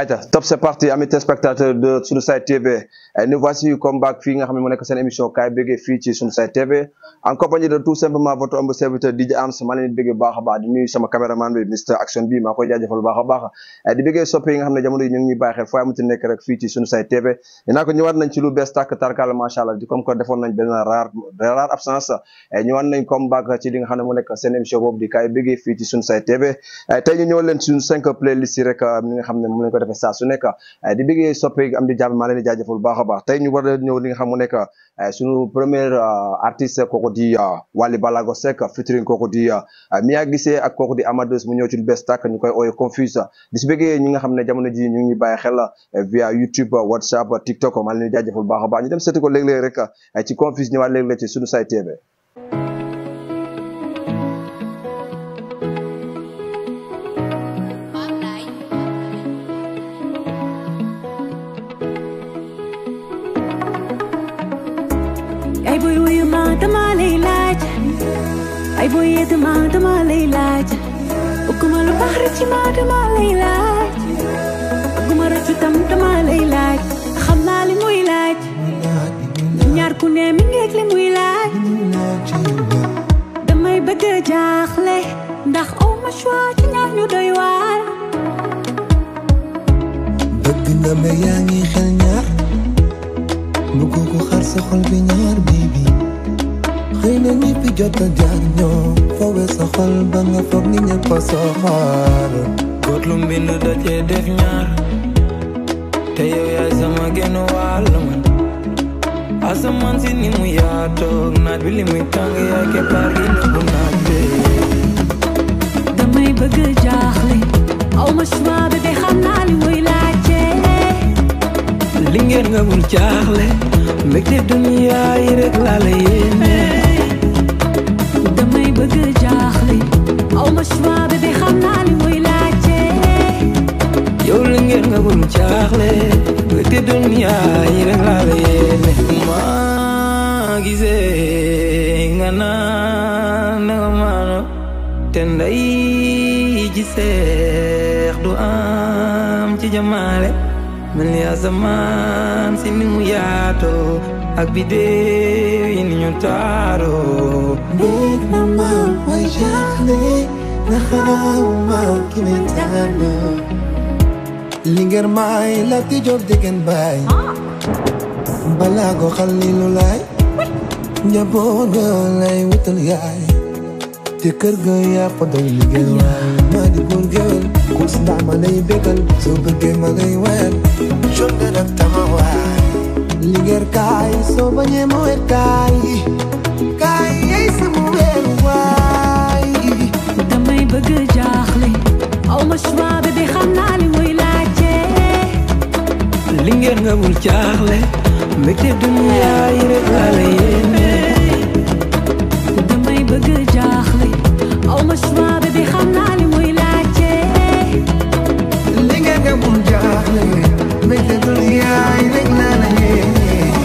Aïcha top c'est parti amis téléspectateurs de Sunu Side TV nous voici comme back fii nga xam ne mu nekk seen émission kaay béggee fii ci Sunu Side TV en compagnie de tout simplement votre humble serviteur DJ Ams maa leen di béggee baax a baax di nuyu sama caméraman bi Mr Action bi maa koy jaajëfal baax a baax di béggee soppe yi nga xam ne jamono yi ñu ngi ñuy bàyyi xel foo amati nekk rek fii ci Sunu Side TV dinaa ko ñëwaat nañ ci lu bees tàkk tarkal macha allah di comme que defoon nañ benn rare rare absence ñëwaat nañ comme back ci li nga xam ne mu nekk seen émission boobu di kaay béggee fii ci Sunu Side TV tey ñu ñëw leen suñu cinq playlist yi rek ni nga xam ne mu lañ ko defee saa su nekk di bëggee soppe am di jàmm maa leen di jaajëfal baax a baax tey ñu war a ñëw li nga xam mu nekk suñu premier artiste kooku di Wally Ballago Seck featuring kooku di Mia Guissé ak kooku di Amadeus mu ñëw ci lu bees tàkk ñu koy ooye confuse di si bëggee ñi nga xam ne jamono ji ñu ngi bàyyi xel via YouTube WhatsApp TikTok maa leen di jaajëfal baax a baax ñu dem seeti ko léeg-léeg rek ci confuse ñëwaat léeg-léeg ci Sunu Side TV ay boy wuyu ma dama lay laaj ay boy yee dama dama lay laaj bëgguma lu baax rek ci ma dama lay laaj bëgguma rëccu tam dama lay laaj xam naa li muy laaj ñaar ku ne mi ngeeg li muy laaj damay bëgg a jaaxle ndax aw ma choix ci ñaar ñu doy waar bëgg nga ma yaa ngi xel ñaar bëgg ko xar sa xol bi ñaar bibi xëy na ñi fi jot a jaar ñoo foowe sa xol ba nga foog ni ñëpp a soxor góor lu mbind da cee def ñaar te yow yaay sama genn wàll man asamaan si ni mu yaatoog naaj bi li muy tàng yaay keppaar gi nëbbu naaj bi damay bëgg a jaaxle aw ma choix bébé xam naa li muy laajte li ngeen nga bul jaaxle mbégte duniya yi rek laa la yéene damay bëgg a jaaxle aw ma choix bébé xam naa li muy laajte yow li ngeen nga bul jaaxle mbégte duniya yi rek laa la yéene maa gisee nga naan na nga maano te nday ji seex du am ci jamaale mel ni asamaan si ni mu yaatoo ak bidéew yi ni ñu taaroo bëgg na ma way jaaxle na xaw ma ki ne tànn li ngeen may la ti job degen baay balaa ko xalilu laay njaboot ga lay wutal yaay te kër ga yaa fa doy liggéey waay maa di góor géwél kus ndaa ma lay bégal soo bëggee ma lay wayal jot nga nag tama waay liggéey kaay soo bañee ma wet kaay kaay yey sama weer waay damay bëgg a jaaxle aw ma choix bébé xam naa li muy laajte li ngeen nga bul jaaxle mbégte duniya yi rek laa la yéene damay bëgg a jaaxle aw ma choix bébé xam naa li muy laajte li ngeen nga bul jaaxle mbégte duniya yi rek laa la yéene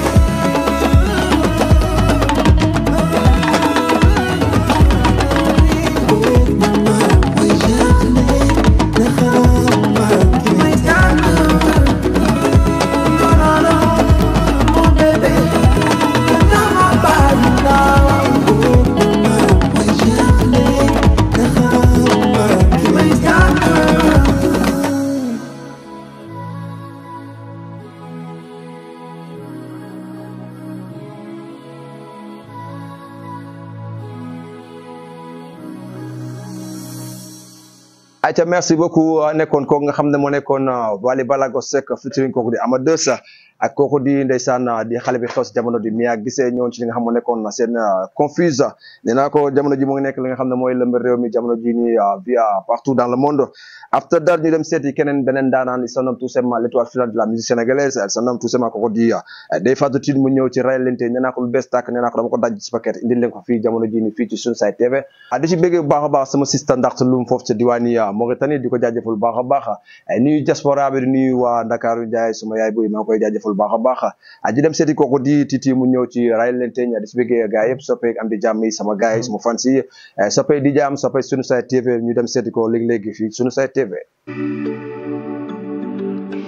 Aïcha merci beaucoup nekkoon kooku nga xam ne moo nekkoon Wally Ballago Seck featuring kooku di Amadeus ak kooku di ndeysaan di xale bi xew si jamono di Mia Guissé ñëwoon ci li nga xam moo nekkoon seen confuse nee naa ko jamono ji mu ngi nekk li nga xam ne mooy lëmb réew mi jamono ji ni via partout dans le monde after that ñu dem seeti keneen beneen daanaan il se nomme tout simplement l'étoile filante de la musique sénégalaise elle se nomme tout simplement kooku di Ndeye Fatou Tine mu ñëw ci rayalente nee naa ko lu bees tàkk nee naa ko dama ko daj ci paquet indil leen ko fii jamono ji ni fii ci Sunu Side TV di ci bëggee bu baax a baax sama sista ndaxte lu mu foofu ci diwaani Mauritanie di ko jaajëfal bu baax a baax nuyu diaspora bi di nuyu waa Ndakaaru Njaay suma yaay boy maa ngi koy jaajëfal bu baax a baax di dem seeti kooku di titi mu ñëw ci rayalente ña di ci bëggee gars yëpp soppee am di jàmm yi sama gars yi sama fans yi soppee di jàmm soppee Sunu Side TV ñu dem seeti ko léegi-léegi fii Sunu Side TV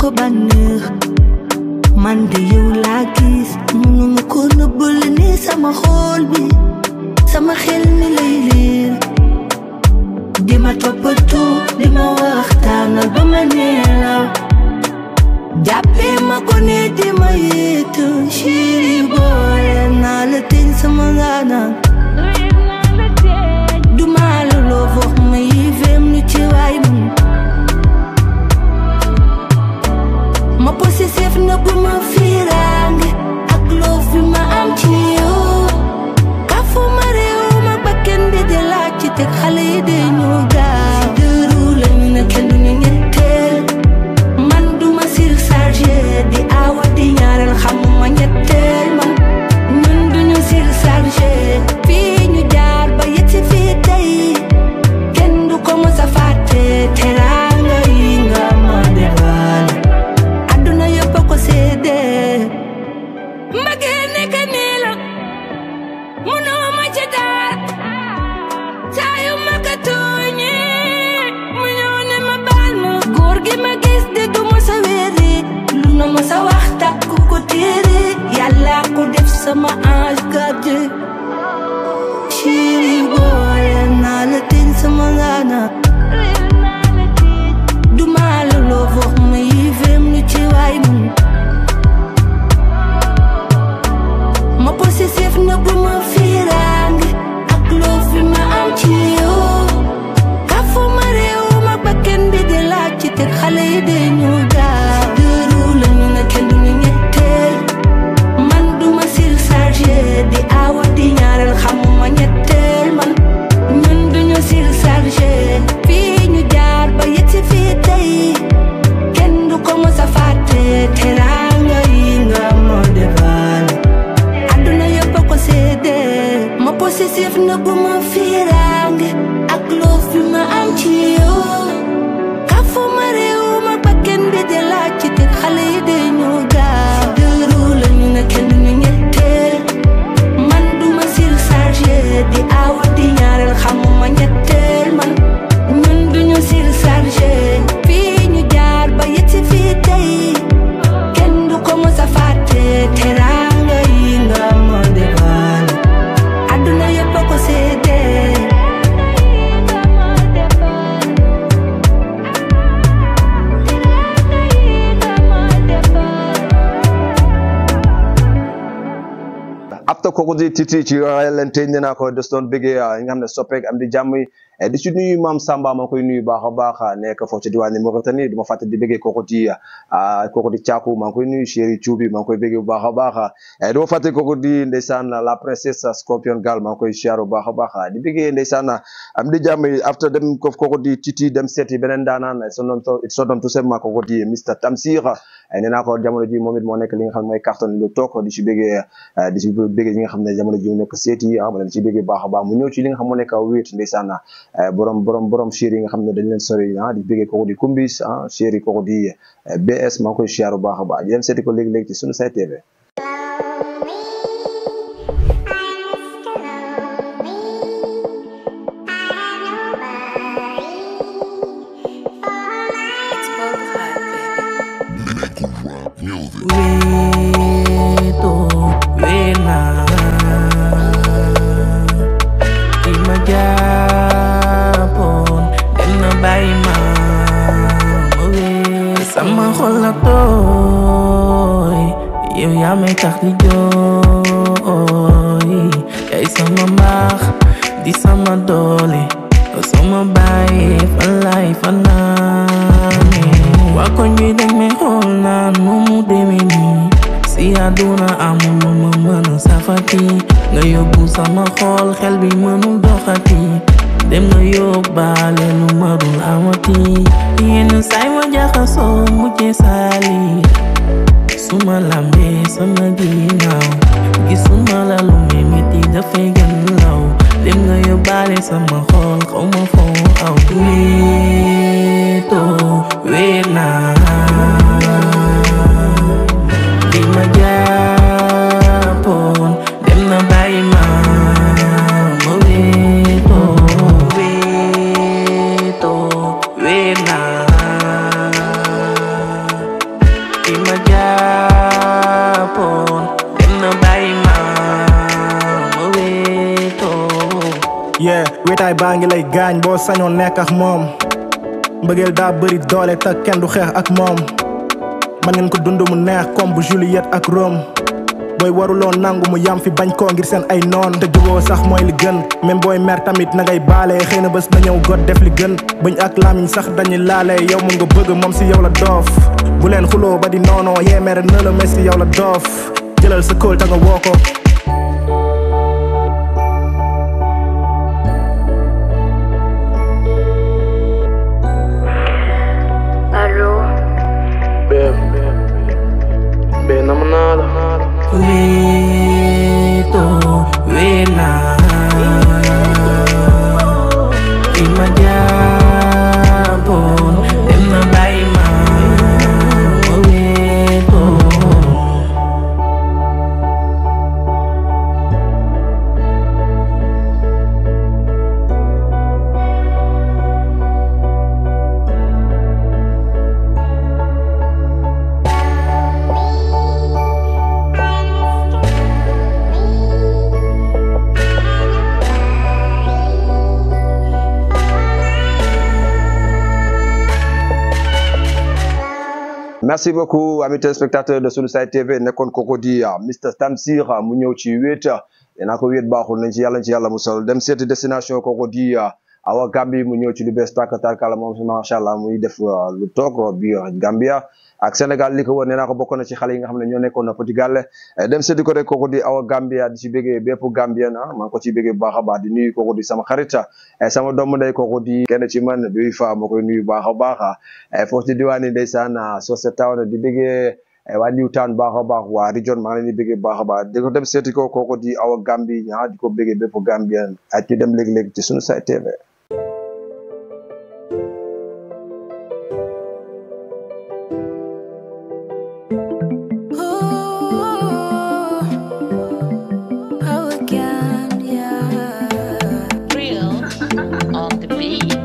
ko bànneex man de yow laa gis mënuma ko nëbbal ni sama xool bi sama xel mi lay liir di ma toppatoo di ma waxtaanal ba ma neelaw jàppee ma ko ne di ma yéetu chéri boole naa la teñ sama ngaanaan du ma la loo wax ma yéefeem lu ci waay mun ma possessif na bu ma fiiraange ak loo fi ma am ci yow kafu ma réew ma bakken bi di laaj ci teg xale yi de ñu gaaw dëru lañu ne kenn duñu ñetteel man duma surchargé di awa di ñaareel xamuma ñetteel man ñun duñu surchargé fii ñu jaar ba yegg si fii tey kenn du ko mës a fàtte teraanga yi nga ma defal àdduna yëpp a ko séede mbëggee nekk nii la munoo ma ci dara saa yu ma ko tooñee mu ñëw ne ma baal ma góor gi ma gis de du ma sa wéeri lu na ma sa wax takku ko téere yàlla ko def sama ange gardien chéri boole naa la teñ sama ngaana du maa la loo wax ma yéefeem lu ci waay mun ma possessif na bu ma fiiraange ak loo fi ma am ci yow kafu ma réew ma bakken bi di laaj ci teg xale yi de ñu gaaw dëru lañu ne kenn duñu ñetteel man duma surchargé di awa di ñaareel xamuma ñetteel man ñun duñu surchargé fii ñu jaar ba yegg si fii tey kenn du ko mës a fàtte teraanga yi nga ma defal àdduna yëpp a ko séede ma possessif na bu ma fiiraange ak loo fi ma am ci yow kafu ma réew ma bakken bi di laaj ci teg xale yi de ñu gaaw dëru lañu ne kenn duñu ñetteel man duma surchargé di awa di ñaareel xamuma ñetteel man ñun duñu surchargé fii ñu jaar ba yegg si fii tey kenn du ko mës a fàtte teraanga yi nga ma defal àdduna yëpp a ko séede after kooku di titi ci leen tëj nee naa ko des doon bëggee ñi nga xam ne soppeek am di jàmm yi di ci nuyu maam Samba maa koy nuyu baax a baax nekk foofu ci diwaan Mauritanie du ma fàtte di bëggee kooku di kooku di Caaku maa ngi koy nuyu chéri Cuubi maa ngi koy bëggee bu baax a baax du ma fàtte kooku di ndeysaan la princesse Scorpion Gal maa ngi koy siyaar bu baax a baax di bëggee ndeysaan am di jàmm yi after dem ko kooku di titi dem seeti beneen daanaan son nom son nom tout simplement kooku di Mr Tamsir nee naa ko jamono ji moom it moo nekk li nga xam ne mooy carton lu toog di ci bëggee di ci bëggee ñi nga xam ne jamono ji mu nekk seeti ah ma leen ci bëggee baax a baax mu ñëw ci li nga xam moo nekk wéet ndeysaan borom borom borom chéri yi nga xam ne dañ leen sori ah di bëggee kooku di kumbis ah chéri kooku di BS maa ngi koy siyaar bu baax a baax yéen seeti ko léegi-léegi ci sunu site TV Weto, wena Ki ma jàppoon dem na bàyyi ma ma wéet sama xol la tooy yow yaa may tax di jooy yaay sama mbaax di sama doole yow sama bàyyi fan laay fanaane waa koñ bi dañ may xool naan nu mu demee nii si àdduna amul lu ma mën a safati nga yóbbu sama xol xel bi mënul doxati dem nga yóbbaale lu ma dul amati yenn saay ma jaxasoo mujjee saali suma lambee sama ginnaaw gisuma la lu may metti dafay gën law dem nga yóbbaale sama xol xaw ma foo aw wéetoo wéet naa li ma jàppoon dem na bàyyi ma ma wéetoo wéetoo wéet naa yeah wetaay baa ngi lay gaañ boo sañoon nekk ak moom mbëggeel daa bëri doole te kenn du xeex ak moom man ngeen ko dund mu neex comme bu Juliette ak Rome booy waruloo nangu mu yam fi bañ koo ngir seen ay noon te juboo sax mooy li gën même booy mer tamit na ngay baale xëy na bés na ñëw got def li gën bañ ak lamiñ sax dañuy laale yow mu nga bëgg moom si yow la doof bu leen xuloo ba di noonoo yee mere na la mais si yow la doof jëlal sa kóol ta nga woo ko allo Beb, beb, nam naa la Wito, wena Ima japon, dem na bàyyi ma Wito merci beaucoup amis téléspectateurs de Sunu Side TV nekkoon kooku di ah, Mr Tamsir ah, mu ñëw ci wéet dinaa ko wéet baaxul nañ ci yàlla nañ ci yàlla musal dem seeti destination kooku di ah, Awa Gambi mu ñëw ci lu bees tàkk tarkala moom macha allah muy def ah, lu toog biir Gambia ak Sénégal li ko wër nee naa ko bokk na ci xale yi nga xam ne ñoo nekkoon na Petit Gallé Eh, dem seeti ko rek kooku di Awa Gambia di ci bëggee bépp Gambien ah maa ngi ko ci bëggee bu baax a baax di nuyu kooku di sama xarit eh, sama doomu ndey kooku di kenn ci man duy fa moo koy nuyu bu baax a baax ah foofu ci diwaani ndeysaan ah, Socé Town di bëggee eh, waa Newtown baax a baax waa region maa ngi leen di bëggee baax a baax di ko dem seeti ko kooku di Awa Gambi ah di ko bëggee bépp Gambien ak ñu dem léegi-léegi ci Sunu Side TV Real on the beat.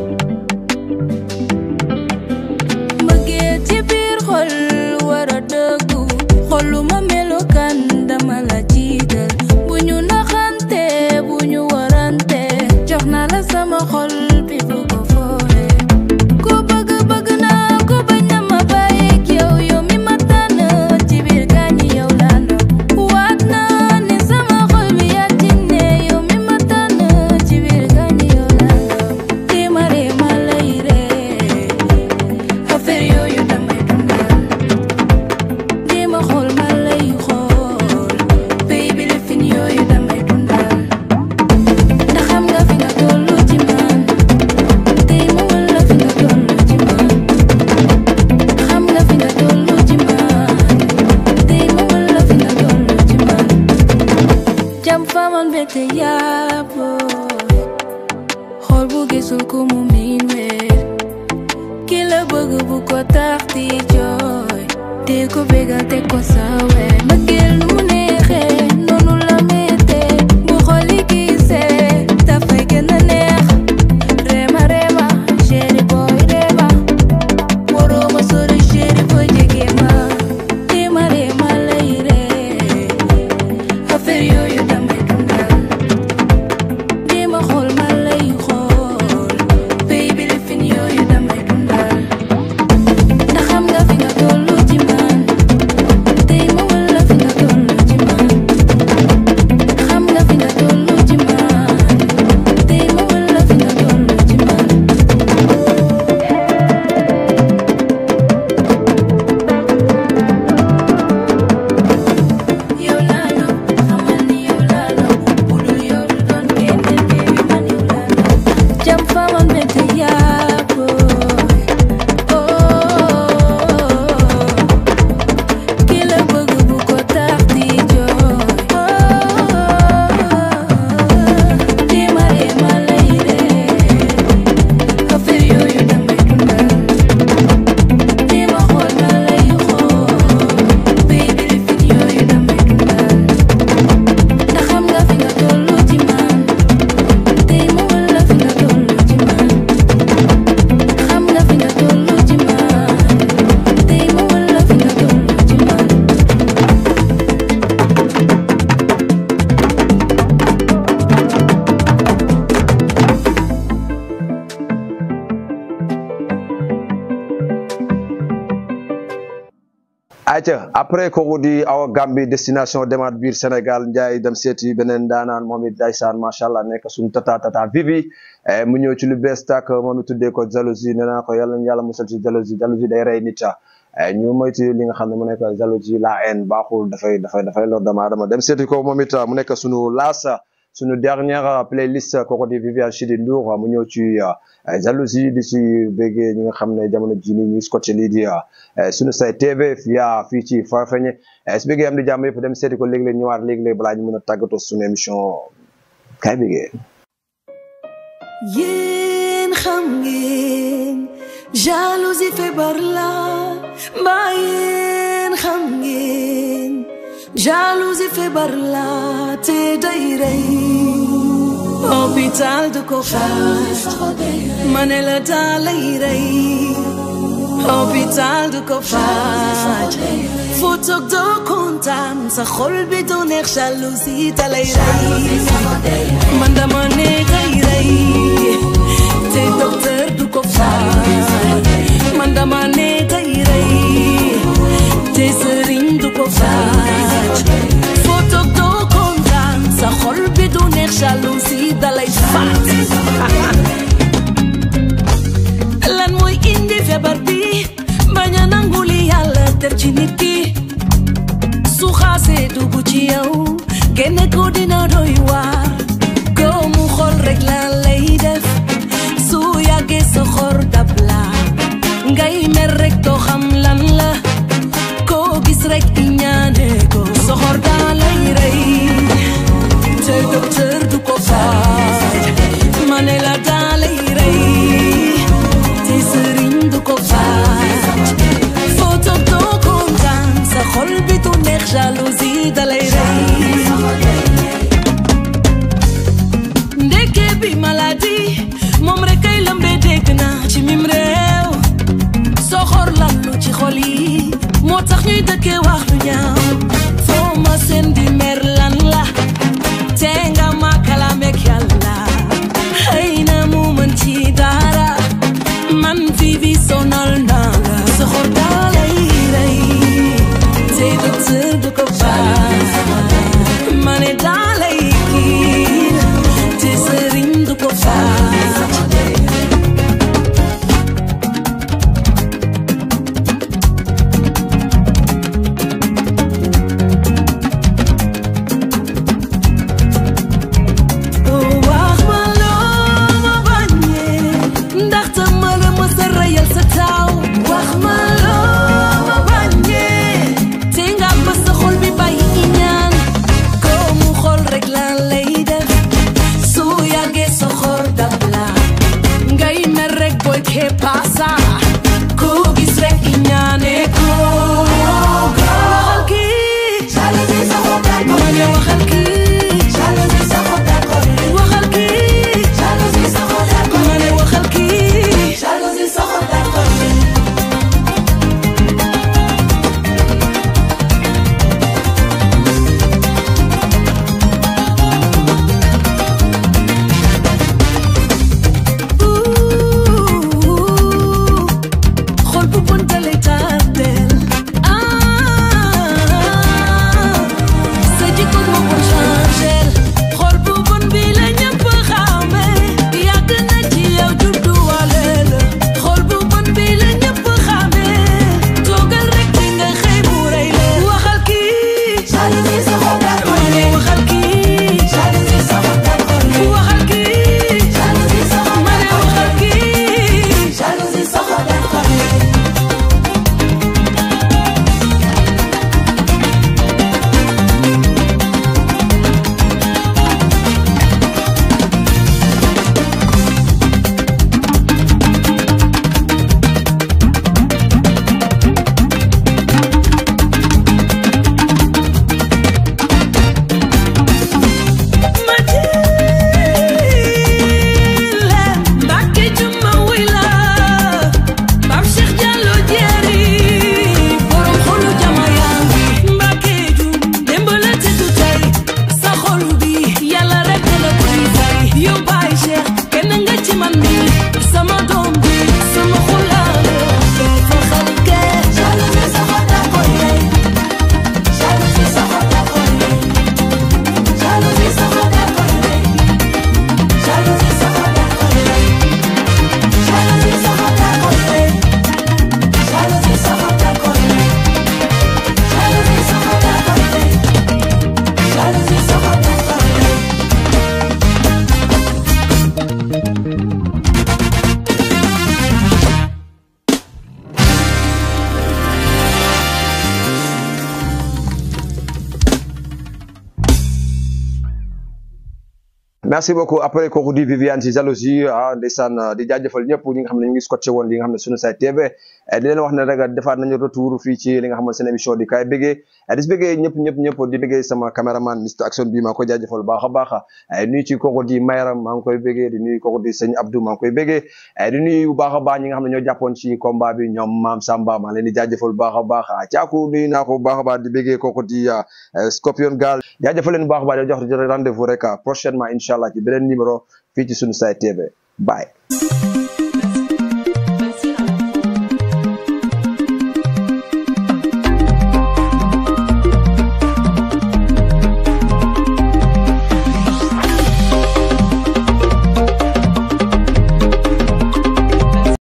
mbëggeel ci biir xol war a dëggu xoluma melokaan dama la jiital bu ñu naxante bu ñu warante jox naa la sama xol bi bu ko foore ku bëgg bëgg naa ku bañ na ma bàyyeeg yow yow mi ma tànn ci biir gaañi yow laa nëbb waat naa ne sama xol bi yaa ci ne yow mi ma tànn ci biir gaañi yow laa nëbb di ma ree ma lay ree affaire yooyu damay dundal di ma xool ma lay xool baby lifin yooyu damay dundal ndax xam nga fi nga tollu ci man tey ma wala fi nga tollu ci man xam nga fi nga tollu ci man tey ma wala fi nga tollu ci man jam faman bete yaabo xool bu gisul ku mu miin weer ki la bëgg bu ko tax di jooy te ko bégal te ko sawe mbëggeel nu mu neexee noonu la mettee bu xoli gisee dafay gën a neex reema reema chéri boy reema waroo ma sori chéri boy jege ma reema reema lay ree affaire yooyu damay dundal di ma xool ma lay xool baby lifin yooyu damay dundal ndax xam nga fi nga tollu ci man tey ma wala fi nga tollu ci man ayca après kooku di awa Gambie destination demaat biir Sénégal Ndiaye dem seeti beneen daanaan moom it daysaan macha allah nekk suñu tata tata vivi mu ñëw ci lu bees tàkk moom it tuddee ko jalousie nee naa ko yàlla yàlla musal ci jalousie jalousie day rey nit ñu moytu li nga xam ne mu nekk jalousie la haine baaxul dafay dafay dafay lor dama dama dem seeti ko moom it mu nekk suñu laas suñu dernière playlist kooku di Viviane Chidid Ndour mu ñëw ci jalousie di ci béggee ñi nga xam ne jamono ji ni ñu scotché lii di suñu say TV via fii ci Farafeñe su béggee am di jàmm yëpp dem seeti ko léegi-léeg ñëwaat léegi-léeg balaa ñu mën a tàggatoo suñu émission kay béggee yéen xam ngeen jalousie feebar la mbaa yéen xam ngeen jalousie feebar la te day rey hôpital du ko faj ma ne la daa lay rey hôpital du ko faj foo toog doo kontaan sa xol bi du neex jalousie da lay rey man dama ne day rey te docteur du ko faj man dama ne day rey te sëriñ du ko faj foo toog doo kontaan sa xol bi du neex jalousie da lay faat lan mooy indi feebar bi bañ a nangu li yàlla def ci nit ki su xaasee dugg ci yow génne ko dina doy waar góomu xol rek la lay def su yàggee sa xor dab la ngay mer rek doo xam lan la koo gis rek i ñaane ko soxor daa lay rey te docteur du ko faj ma ne la daa lay rey te sëriñ du ko faj foo toog doo kontaan sa xol bi du neex jalousie da lay rey ndeke bi maladie moom rek kay lëmbe dégg naa ci mim réew soxor lallu ci xol yi moo tax ñuy dëkkee wax lu ñaaw foo ma seen di mer lan la te nga ma kalameek yàlla xëy na mu mën ci dara man fi bi sonal naa la soxor daa lay rey te docteur du ko faj ma ne daa lay kiir te sëriñ du ko faj wax ma loo ma bañee ndaxte ma la mës a reyal sa taw wax ma loo ma bañee te nga ba sa xol bi bàyyi i ñaan koo mu xol rek la lay def su yàggee sa xor dab la ngay mer rek booy kee paasa koo gis rek i ñaane ko waxal kii ma ne waxal kii waxal kii ma ne waxal kii Ooh, merci beaucoup après kooku di Viviane si jalousie ah ndeysaan di jaajëfal ñëpp ñi nga xam ne ñu ngi scotché woon li nga xam ne sunu site TV di leen wax ne rek defaat nañu retour fii ci li nga xam ne seen émission di kaay bëggee di si bëggee ñëpp ñëpp ñëpp di bëggee sama caméraman Mr Action bi maa koy jaajëfal baax a baax nuyu ci kooku di Mayram maa ngi koy bëggee di nuyu kooku di sëñ Abdou maa ngi koy bëggee di nuyu bu baax a baax ñi nga xam ne ñoo jàppoon ci combat bi ñoom Maam Samba maa leen di jaajëfal bu baax a baax caaku nuyu naa ko bu baax a baax di bëggee kooku di Scorpion Gal jaajëfal leen bu baax a baax di jox rendez-vous rek prochainement incha allah ci beneen numéro fii ci sunu site TV bye